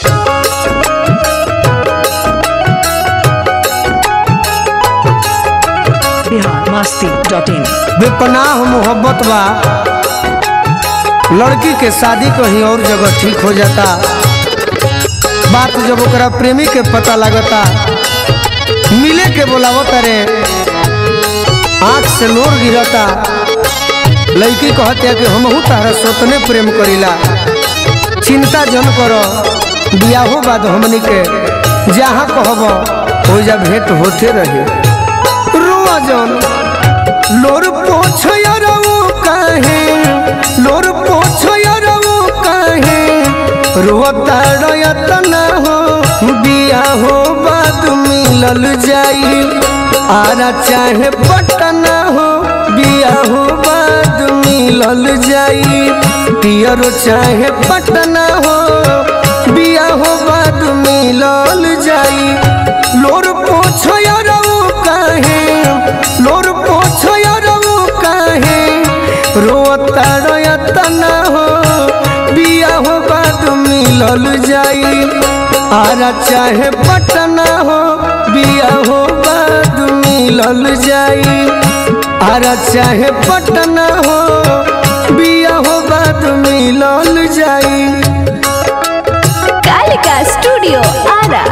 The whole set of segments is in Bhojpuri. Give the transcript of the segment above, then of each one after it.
biharmasti.in बेपनाह मोहब्बत बा लड़की के शादी कहीं और जगह ठीक हो जाता बात जब ओकरा प्रेमी के पता लगता मिले के बोलावता रे आंख से नोर गिरता लड़की कहते कि हमहू तारा सोतने प्रेम करीला चिंता जन करो बियाहो बाद हमनी के जहाँ कहब हो जा भेंट होते रही रुआ जन लोर पोछो यारऊ काहे लोर पोछो यारऊ काहे रोता रयतना हो बिया हो बाद मिलल जाई आरा चाहे पटना हो बिया हो बाद मिलल जाई पियरो चाहे पटना हो बिया हो बाद मिलल जाई लोर पोछो यारऊ काहे लोर पोछो यारऊ काहे रोता रयतना हो बिया हो बाद मिलल जाई आरा चाहे पटना हो बिया हो बाद मिलल जाई आरा चाहे पटना हो बिया हो बाद मिलल जाई कालिका स्टूडियो आरा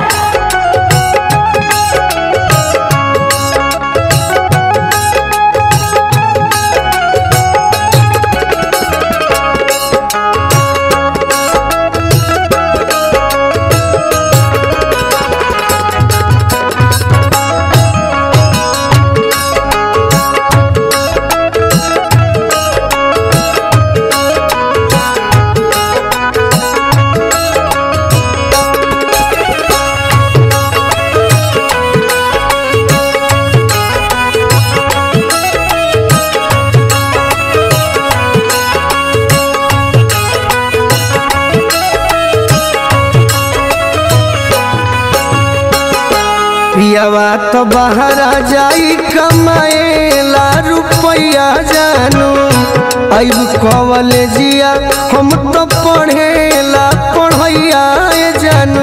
पियावा तो बहरा जाई कमाएला रुपया जानू अब कॉलेजिया हम तो पढ़ेला पढ़ैया जानू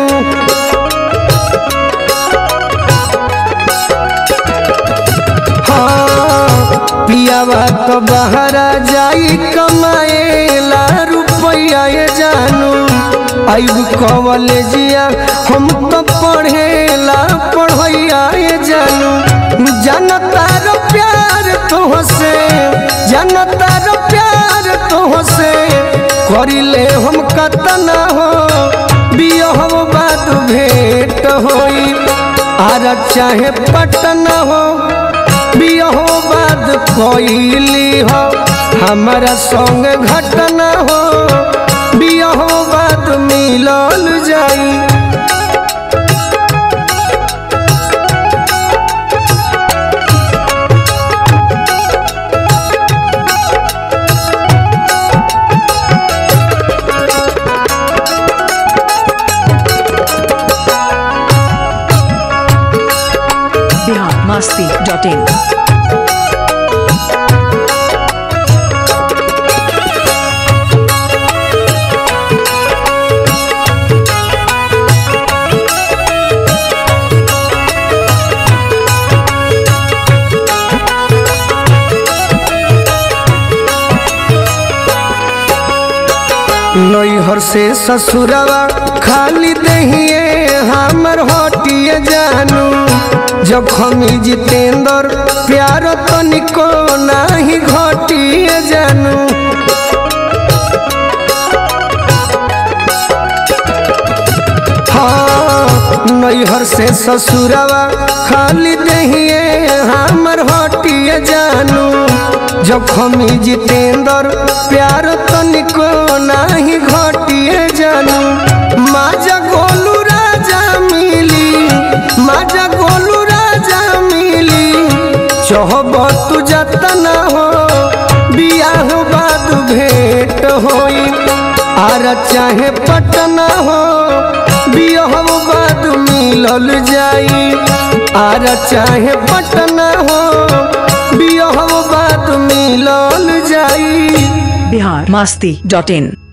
हाँ पियावा तो बहरा जाई कमाएला रुपया जानू अब कॉलेजिया हम तो पढ़ेला पढ़ैया जानू जनता रो प्यार तोहसे जनता रो प्यार तोहसे करिले हम कतना हो बियह बात भेंट होई आर चाहे पटना हो बियह बात कोइली हो हमारा संग घटना हो बियह बात मिलल जाई biharmasti.in नैहर से ससुरवा खाली दहिए हमर हटिए जानू जखमी जितेंद्र प्यार तनिको नाही घटिए जानू हाँ नैहर से ससुरवा खाली दहिए हमर हटिए जानू जखमी जितेंद्र प्यार तनिको नाही घटिए जानू माजा गोलू राजा मिली माजा गोलू राजा मिली चहब तू जतना हो बियाह बाद भेंट होई आर चाहे पटना हो बियाह बाद मिलल जाई आर चाहे पटना हो बियाह बाद मिलल जाई biharmasti.in